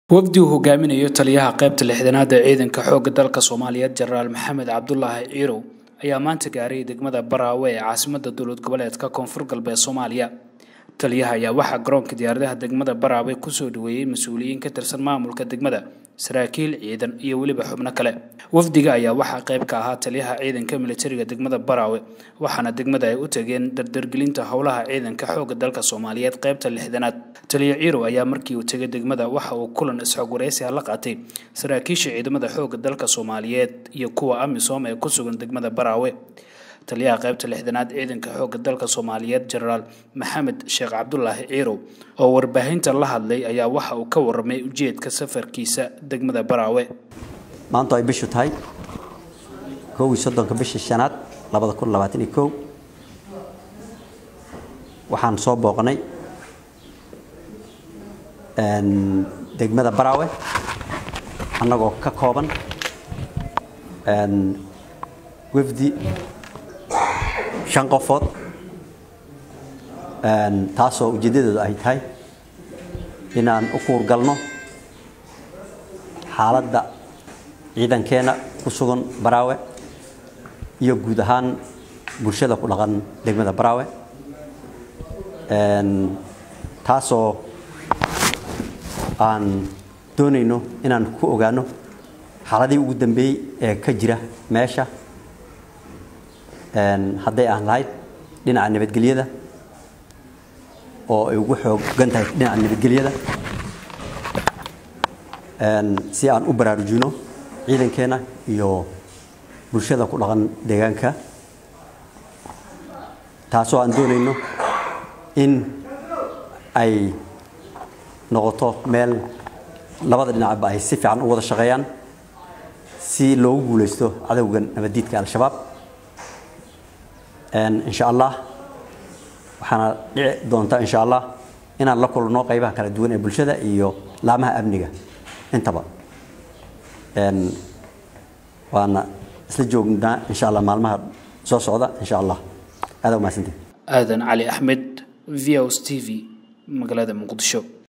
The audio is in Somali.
wafdi uu hogaaminayo taliyaha qaybta lixdanaad ee ciidanka xoogga dalka soomaaliyeed jenaraal maxamed cabdulaahi ciirow ayaa maanta gaaray degmada baraawe ee caasimada dowlad goboleedka koonfur galbeed soomaaliya taliyaha ayaa waxaa garoonka diyaaradaha degmada baraawe kusoo dhaweeyey mas-uuliyiin ka tirsan maamulka degmada saraakiil ciidan iyo weliba xubno kale wafdiga ayaa waxaa qayb ka ahaa taliyaha ciidanka militariga degmada baraawe waxaana degmada ay u tageen dardargelinta howlaha ciidanka xoogga dalka soomaaliyeed qaybta lixdanaad taliya ciirow ayaa markii uu tegay degmada waxa uu kulan isxogwaraysiha la qaatay saraakiisha ciidamada xoogga dalka soomaaliyeed iyo kuwa amisom ee ku sugan degmada baraawe taliyaha qaybta lixdanaad ciidanka xoogga dalka soomaaliyeed jenaraal maxamed sheekh cabdulaahi ciirow oo warbaahinta la hadlay ayaa waxa uu ka warramay ujeedka safarkiisa degmada baraawe maantu ay bishu tahay kow iyo soddonka bishii shanaad labada kun labaatan iyo kow waxaan soo booqnay degmada baraawe annagoo ka kooban wafdi shan qofood taasoo ujeeddadooda ay tahay inaan u kuurgalno xaaladda ciidankeenna ku sugan baraawe iyo guud ahaan bulshada ku dhaqan degmada baraawe taasoo aan doonayno inaan ku ogaano xaaladihii ugu dambeeyey ee ka jira meesha hadday aan lahayd dhinaca nabadgelyada oo ay ugu xoogan tahay dhinaca nabadgelyada si aan u baraarujino ciidankeena iyo bulshada ku dhaqan deegaanka taasoo aan doonayno in ay noqoto meel labada dhinacba ay si fiican u wada shaqeeyaan si loogu guulaysto cadowgan nabaddiidka al-shabaab insha allah waxaana dhici doonta insha allah inaan la kulno qaybaha kala duwan ee bulshada iyo laamaha amniga intaba waana isla joognaa insha allah maalmaha soo socda insha allah aada umahadsantii aadan cali axmed v os t v magaalada muqdisho